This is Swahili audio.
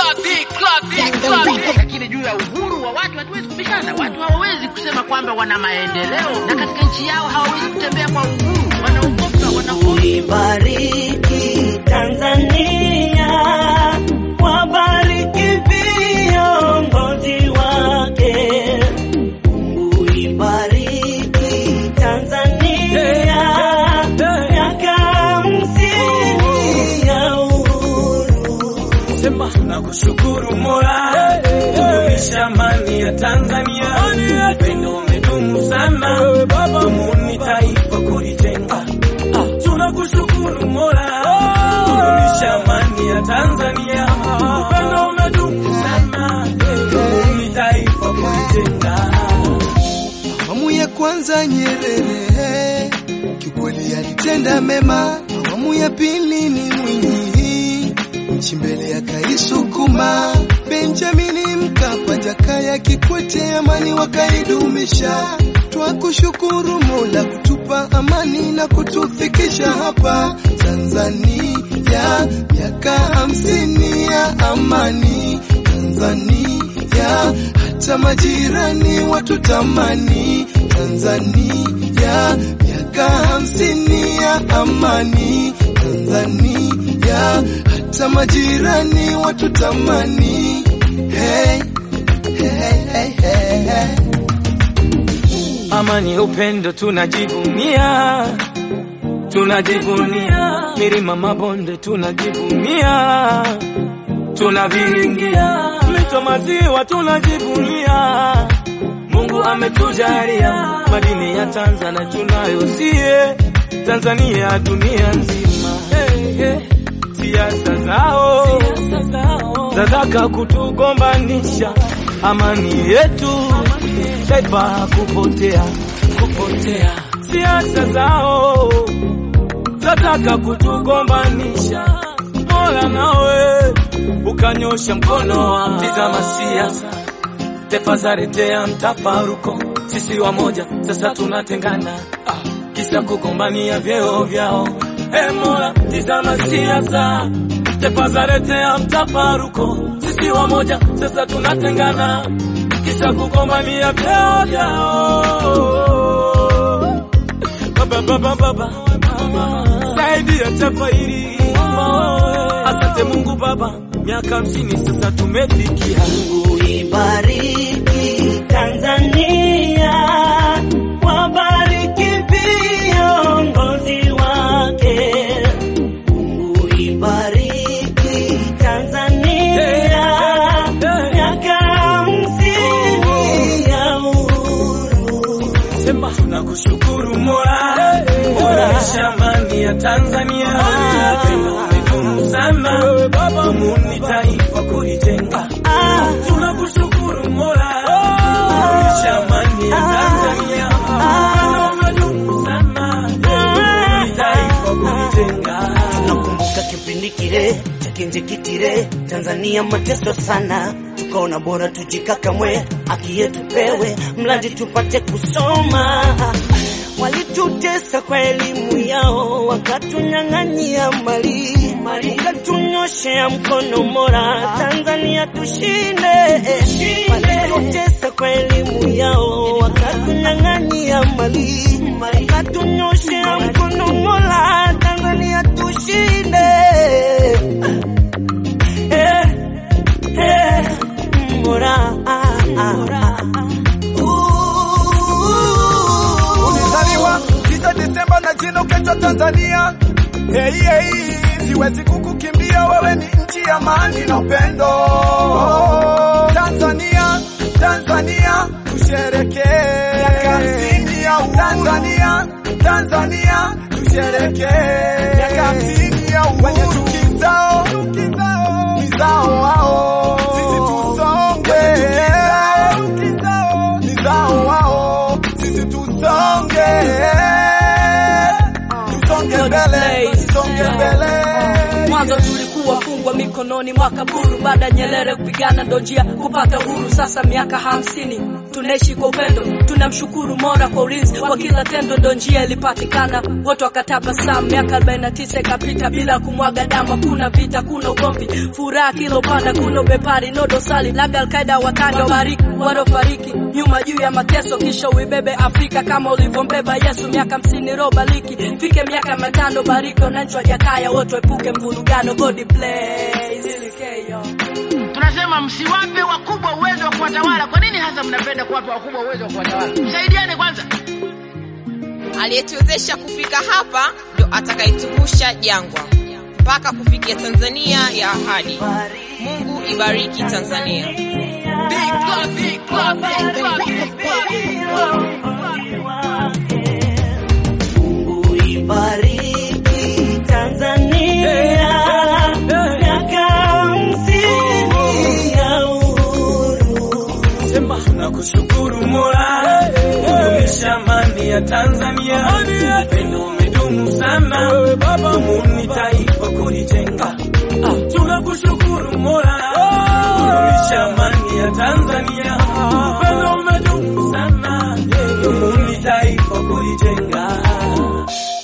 Lakini juu ya uhuru wa watu hatuwezi kubishana. Watu hawawezi kusema kwamba wana maendeleo na katika nchi yao hawawezi kutembea kwa uhuru, wanaogopa, wanahofu. Uibariki Tanzania, wabariki viongozi wake. Uibariki Tanzania, miaka hamsini ya uhuru. Sema tunakushukuru Mola, kudumisha amani ya Tanzania. Upendo umedumu sana, dumuni taifa kulijenga. Tunakushukuru Mola, kudumisha amani ya Tanzania. Upendo umedumu sana, dumuni taifa kulijenga. Awamu ya kwanza Nyerere kiukweli alitenda mema, awamu ya pili ni Mwinyi, nchi mbele akaisukuma. Benjamini Mkapa, Jakaya Kikwete, amani wakaidumisha. Twakushukuru Mola kutupa amani na kutufikisha hapa Tanzania, miaka hamsini ya amani Tanzania, hata majirani watutamani Tanzania, miaka hamsini ya amani Tanzania, hata majirani watutamani. Hey, hey, hey, hey, hey. Amani, upendo tunajivunia, tunajivunia milima, mabonde tunajivunia, tunaviringia mito, maziwa tunajivunia. Mungu ametujalia madini ya Tanzania tunayo sie, Tanzania dunia nzima. Hey, hey. Siasa zao zataka kutugombanisha, amani yetu taifa kupotea, kupotea. Siasa zao zataka kutugombanisha, Mola nawe ukanyosha mkono wa tizama siasa taifa zaletea mtafaruko, sisi wamoja sasa tunatengana, ah, kisa kugombania vyeo vyao. E Mola, tizama siasa taifa zaletea mtafaruko, sisi wamoja sasa tunatengana, kisa kugombania vyeo vyao. Baba, baba, baba, saidia taifa hili, asante Mungu Baba, miaka hamsini sasa tumefikia. Uibariki Tanzania, wabariki viongozi wake. Uibariki Tanzania, miaka hamsini ya uhuru. Sema tunakushukuru Mola, kudumisha amani ya Tanzania. Upendo umedumu sana, dumuni taifa kulijenga. Tunakushukuru Mola, kudumisha amani ya Tanzania. Upendo umedumu sana, dumuni taifa kulijenga. Nakumbuka kipindi kile cha kinjekitile, Tanzania mateso sana, tukaona bora tujikakamwe, haki yetu pewe, mradi tupate kusoma. Walitutesa kwa elimu yao, wakatunyang'anyia mali, wakatunyoshea mkono Mola, Tanzania tushinde. Walitutesa kwa elimu yao, wakatunyang'anyia mali, wakatunyoshea mkono Mola, Tanzania tushinde. Eh, eh, Mola, ah, ah, ah. Ulizaliwa 9 Disemba na jina ukaitwa Tanzania. Hey, hey, siwezi kukukimbia, wewe ni nchi ya amani na upendo. Tanzania, Tanzania, tusherekee miaka hamsini ya uhuru. Tanzania, Tanzania, tusherekee miaka hamsini ya uhuru. Wenye chuki zao, ni zao wao, sisi tusonge. Ni zao wao, sisi tusonge. Tusonge mbele, tusonge mbele. Mwanzo tulikuwa fungwa mikononi mwa kaburu, baada ya Nyerere kupigana ndo njia kupata uhuru. Sasa miaka hamsini tunaishi kwa upendo, tunamshukuru Mola kwa ulinzi wa kila tendo, ndo njia ilipatikana, wote wakatabasamu. Miaka 49 ikapita bila kumwaga damu, hakuna vita, kuna ugomvi, furaha kila upande, kuna ubepari, no dosari, labda Alkaida wakanda wabariki walofariki nyuma juu ya mateso, kisha uibebe Afrika kama ulivyombeba Yesu. Miaka hamsini roho bariki, fike miaka matano, bariki wananchi wa Jakaya wote, epuke mvurugano, God bless. Ilikeyo. Tunasema msiwape wakubwa uwezo wa kuwatawala. Kwa nini hasa mnapenda kuwapa wakubwa uwezo wa kuwatawala? Msaidiane kwanza. Aliyetuwezesha kufika hapa ndo atakayetuvusha jangwa mpaka kufikia Tanzania ya ahadi. Mungu ibariki Tanzania. Uibariki Tanzania, miaka hamsini ya uhuru. Sema nakushukuru Mola kudumisha amani ya Tanzania. Upendo umedumu sana, Muni taifa kulijenga. Ah, Tunakushukuru Mola kudumisha amani ya Tanzania. Upendo umedumu sana, Muni taifa kulijenga.